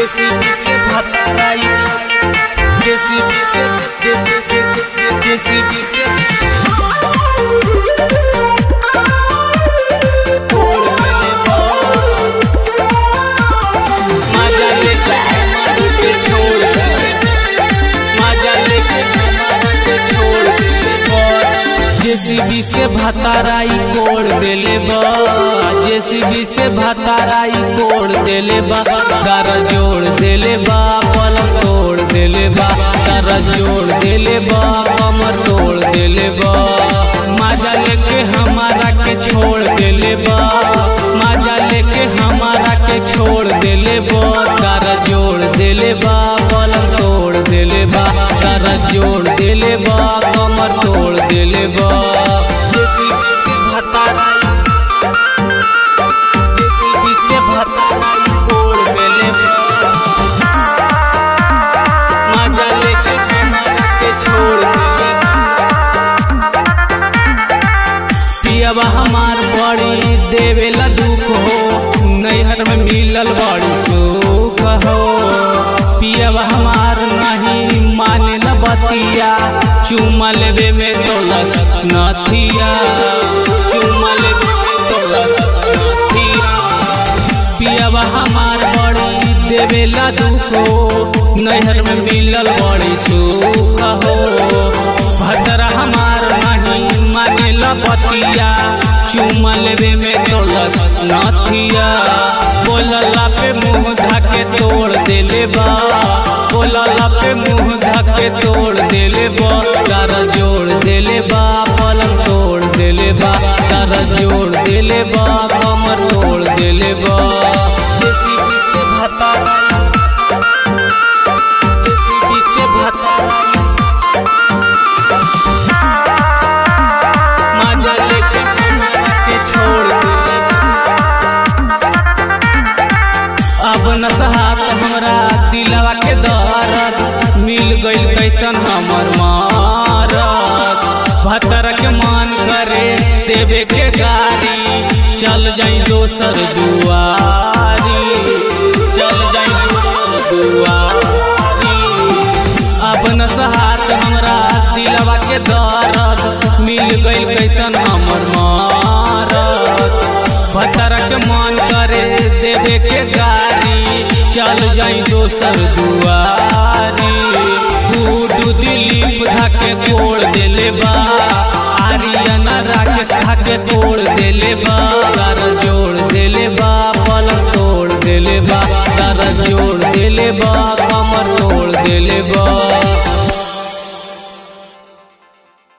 JCB से भताराई JCB से JCB से तोड़ मेले मजा लेके हमारे के छोड़ दे मजा लेके हमारे के छोड़ दे जेसीबी से भताराई कोड़ देले बा जेसीबी से भताराई कोड़ देले बा दर जोड़ देले बा पलंग तोड़ देले बा दर जोड़ देले बा कमर तोड़ देले बा मजा लेके हमारा के छोड़ देले बा मजा लेके हमारा के छोड़ देले बा दर जोड़ देले बा पलंग तोड़ देले बा दर जोड़ देले बा कमर तोड़ देले बा जेसीबी से भताराई जेसीबी से भताराई कोड़ देले बा मजा लेके हमारा के छोड़ देले बा पियबा हमार बड़ी देवेला दुख हो नैहर में मिलल बड़ी सुख हो पियबा हमार नहीं माने न बतिया चुमा लेबे में तोलस नथिया चुमा लेबे में तोलस नथिया पियबा हमार बड़ी देवेला दुख हो नैहर में मिलल बड़ी सुख हो भद्रा हमार नहीं माने लपतिया चुमा लेबे में तोलस नथिया बोलला पे मुंह ढाके तोड़ देले बा बोलला पे मुंह ढाके तोड़ देले बा तार जोड़ देले बा पलंग तोड़ देले बा तार जोड़ देले बा कमर तोड़ देले बा जेसीबी से भता जेसीबी से भता मजा लेके हमारा के छोड़ देले अब न सहात हमरा दिलवा के दर्द मिल गइल कैसन हमर मारत भतर के मान करे देवे के गाड़ी चल जाई दोसर दुआरी चल जाई दोसर दुआरी अब न सहात हमरा दिलवा के दर्द मिल गइल कैसन हमर मारत भतरक मन करे देवे के गाड़ी चल जाई दोसर दुआरी गुडू दिलीप धाके तोड़ देले बा आर्यन राकेश धाके तोड़ देले बा दर जोड़ देले बा पलंग तोड़ देले बा दर जोड़ देले बा कमर तोड़ देले बा